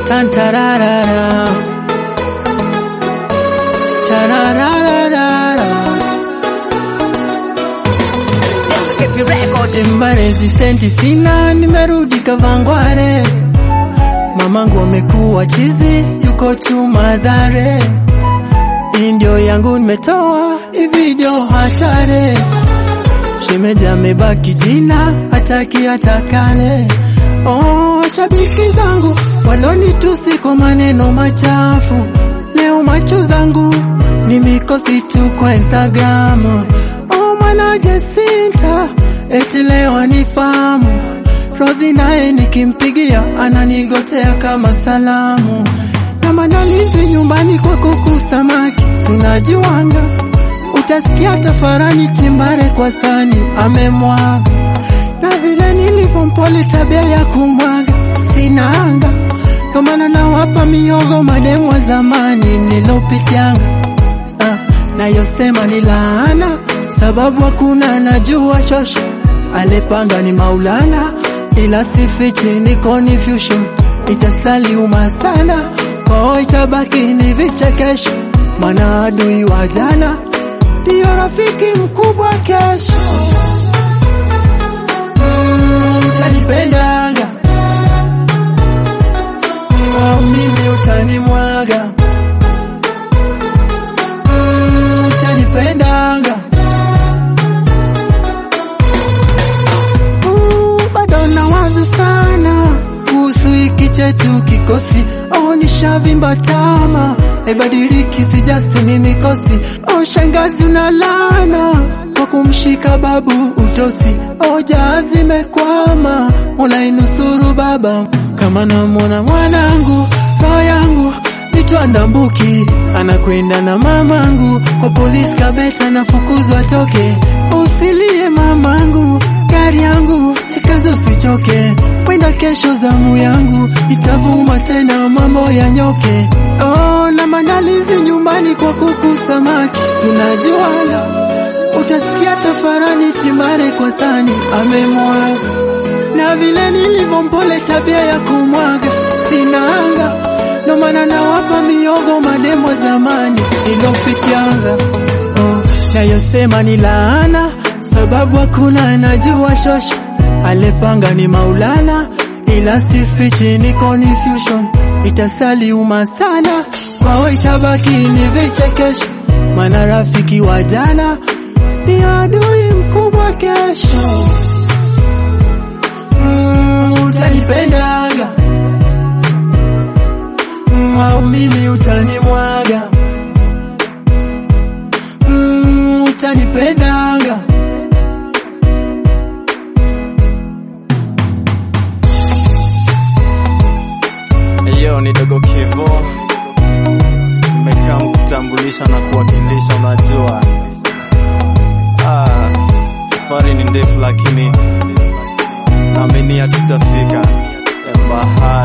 Tantararara. Tarararara. Imba resistenti sina, nimerudi Kavangware. Mamangu amekuwa chizi, yuko tu Madhare. Hii ndio yangu nimetoa, hii video hatare. Shemeji amebaki jina, hataki atakane. Oh, shabiki zangu walonitusi kwa maneno machafu, leo macho zangu ni mikosi tu kwa Instagram. Oh, mwana Jacinta eti leo anifahamu, Rozi naye nikimpigia ananigotea kama salamu, na maandalizi nyumbani kwa kuku samaki sunajiwanga, utasikia tafarani chimbare kwa sani amemwaga na vile nilivyompole tabia ya kumwaga sina anga, ndo maana nawapa miogo mademu wa zamani nilopitianga. Ah, nayosema ni laana, sababu hakuna najua shosho, alepanga ni Maulana, ila sifichi ni confusion, itasaliuma sana kwao, itabaki ni vichekesho, maana adui wa jana ndiyo rafiki mkubwa kesho. utanipendanga au mimi utanimwaga Mm, utanipendanga Uh, bado nawaza sana kuhusu hiki chetu kikosi oh, nishavimba tama haibadiliki sijasi ni mikosi oh, shangazi unalana kwa kumshika babu utosi oh, jahazi imekwama mola inusuru baba kama namwona mwanangu roho yangu nitwandambuki anakwenda na mamangu kwa polisi kabeta nafukuzwa toke usilie mamangu gari yangu sikazo usichoke wenda kesho zamu yangu itavuma tena mambo ya nyoke oh, na maandalizi nyumbani kwa kuku samaki sunajuala utasikia tafarani chimare kwa sani amemwaga na vile nilivyompole tabia ya kumwaga sinanga ndo maana nawapa miogo mademo zamani ilopitianga oh, nayosema ni laana sababu hakuna anajua shosho alepanga ni Maulana ila sifichi ni confusion itasaliuma sana kwao itabaki ni vichekesho maana rafiki wa jana ni adui mkubwa kesho mm, utanipendanga mm, au mimi utanimwaga mm, utanipendanga Hiyo ni Dogo Kivo, nimekaa kutambulisha na kuwakilisha. Unajua ah, safari ni ndefu, lakini naaminia tutafika. Bahari